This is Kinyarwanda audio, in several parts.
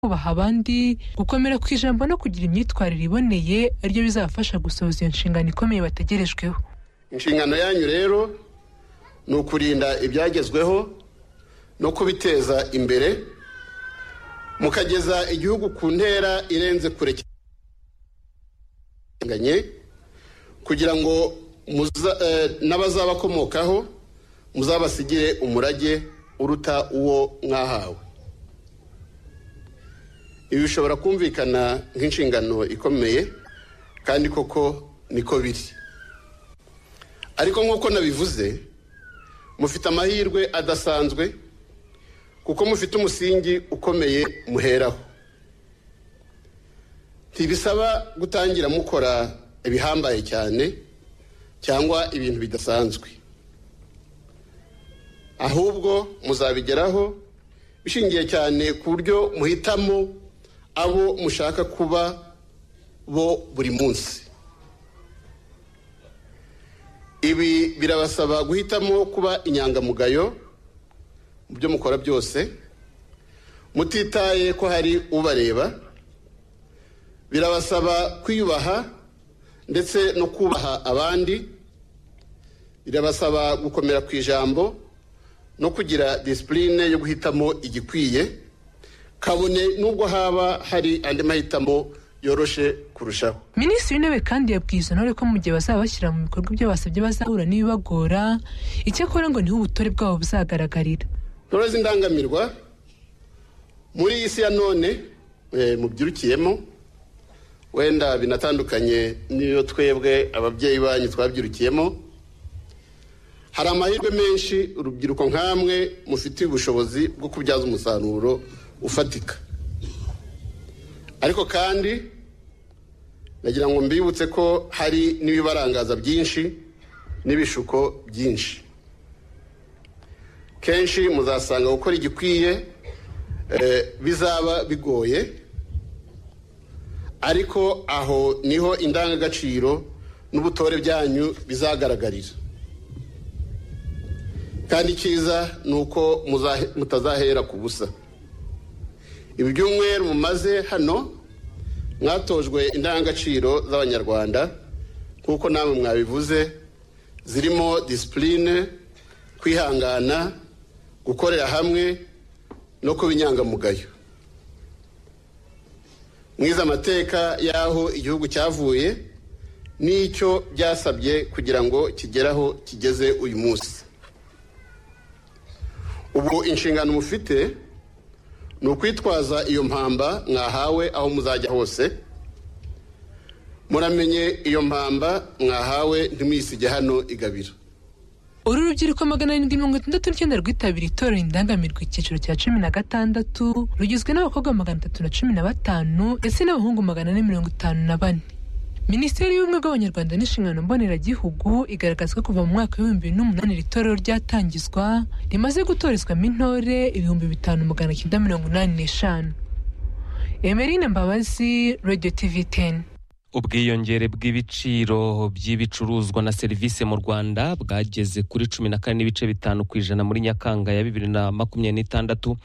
kubaha abandi, gukomera ku ijambo no kugira imyitwarire iboneye ari byo bizabafasha gusohoza iyo nshingano ikomeye bategerejweho inshingano yanyu rero ni ukurinda ibyagezweho no kubiteza imbere mukageza igihugu ku ntera irenze kure cyane kugira ngo muza- eh, n'abazabakomokaho muzabasigire umurage uruta uwo mwahawe ibi bishobora kumvikana nk'inshingano ikomeye kandi koko niko biri ariko nk'uko nabivuze mufite amahirwe adasanzwe kuko mufite umusingi ukomeye muheraho ntibisaba gutangira mukora ibihambaye cyane cyangwa ibintu bidasanzwe ahubwo muzabigeraho bishingiye cyane ku buryo muhitamo abo mushaka kuba bo buri munsi ibi birabasaba guhitamo kuba inyangamugayo mu byo mukora byose mutitaye ko hari ubareba birabasaba kwiyubaha ndetse no kubaha abandi birabasaba gukomera ku ijambo no kugira disipurine yo guhitamo igikwiye kabone n'ubwo haba hari andi mahitamo yoroshe kurushaho minisitiri w'intebe kandi yabwiye izo ntore ko mu gihe bazaba bashyira mu bikorwa ibyo basabye bazahura n'ibibagora icyakora ngo niho ubutore bwabo buzagaragarira intore z'indangamirwa muri iyi si ya none eh, mubyirukiyemo wenda binatandukanye n'iyo twebwe ababyeyi banyu twabyirukiyemo hari amahirwe menshi urubyiruko nk'amwe mufitiye ubushobozi bwo kubyaza umusaruro ufatika ariko kandi nagira ngo mbibutse ko hari n'ibibarangaza byinshi n'ibishuko byinshi kenshi muzasanga gukora igikwiye eh, bizaba bigoye ariko aho niho indangagaciro n'ubutore byanyu bizagaragarira kandi icyiza ni uko muzahe- mutazahera ku busa ibi byumweru mumaze hano mwatojwe indangagaciro z'abanyarwanda nk'uko namwe mwabivuze zirimo disipurine kwihangana gukorera hamwe no kuba inyangamugayo mwize amateka y'aho igihugu cyavuye n'icyo byasabye kugira ngo kigere aho kigeze uyu munsi ubu inshingano mufite ni ukwitwaza iyo mpamba mwahawe aho muzajya hose muramenye iyo mpamba mwahawe ntimuyisige hano igabiro uru rubyiruko magana arindwi mirongo itandatu n'icyenda rwitabiriye itorero indangamirwa icyiciro cya cumi na gatandatu rugizwe n'abakobwa magana atatu na cumi na batanu ndetse n'abahungu magana ane mirongo itanu na bane minisiteri y'ubumwe bw'abanyarwanda n'inshingano mboneragihugu igaragaza ko kuva mu mwaka w'ibihumbi bibiri n'umunani iri torero ryatangizwa rimaze gutorezwamo intore ibihumbi bitanu magana cyenda mirongo inani n'eshanu emerine mbabazi radiyo tivi teni ubwiyongere bw'ibiciro by'ibicuruzwa na serivisi mu rwanda bwageze kuri cumi na kane n'ibice bitanu ku ijana muri nyakanga ya bibiri na makumyabiri n'itandatu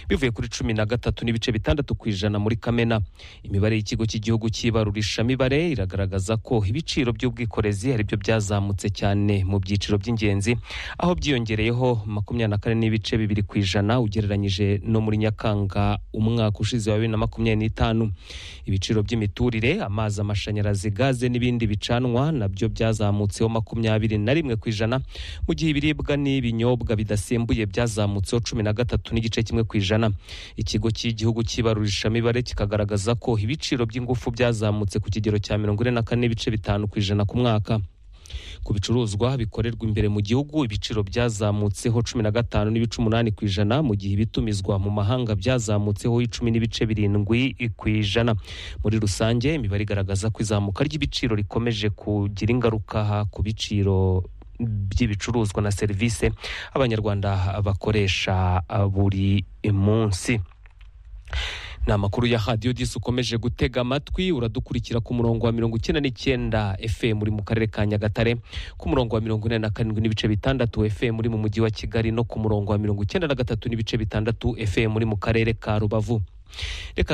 bivuye kuri cumi na gatatu n'ibice bitandatu ku ijana muri kamena imibare y'ikigo cy'igihugu cy'ibarurishamibare iragaragaza ko ibiciro by'ubwikorezi ari byo byazamutse cyane mu byiciro by'ingenzi aho byiyongereyeho makumyabiri na kane n'ibice bibiri ku ijana ugereranyije no muri nyakanga umwaka ushize wa bibiri na makumyabiri n'itanu ibiciro by'imiturire amazi amashanyarazi gaze n'ibindi bicanwa nabyo byazamutseho makumyabiri na rimwe ku ijana mu gihe ibiribwa n'ibinyobwa bidasembuye byazamutseho cumi na gatatu n'igice kimwe ku ijana ikigo cy'igihugu cy'ibarurishamibare kikagaragaza ko ibiciro by'ingufu byazamutse ku kigero cya mirongo ine na kane n'ibice bitanu ku ijana ku mwaka ku bicuruzwa bikorerwa imbere mu gihugu ibiciro byazamutseho cumi na gatanu n'ibice umunani ku ijana mu gihe ibitumizwa mu mahanga byazamutseho icumi n'ibice birindwi ku ijana muri rusange imibare igaragaza ko izamuka ry'ibiciro rikomeje kugira ingaruka ku biciro by'ibicuruzwa na serivisi abanyarwanda bakoresha buri munsi ni amakuru ya radiyo disi ukomeje gutega amatwi uradukurikira ku murongo wa mirongo icyenda n'icyenda fm uri mu karere ka nyagatare ku murongo wa mirongo ine na karindwi n'ibice bitandatu fm uri mu mujyi wa kigali no ku murongo wa mirongo icyenda na gatatu n'ibice bitandatu fm uri mu karere ka rubavu reka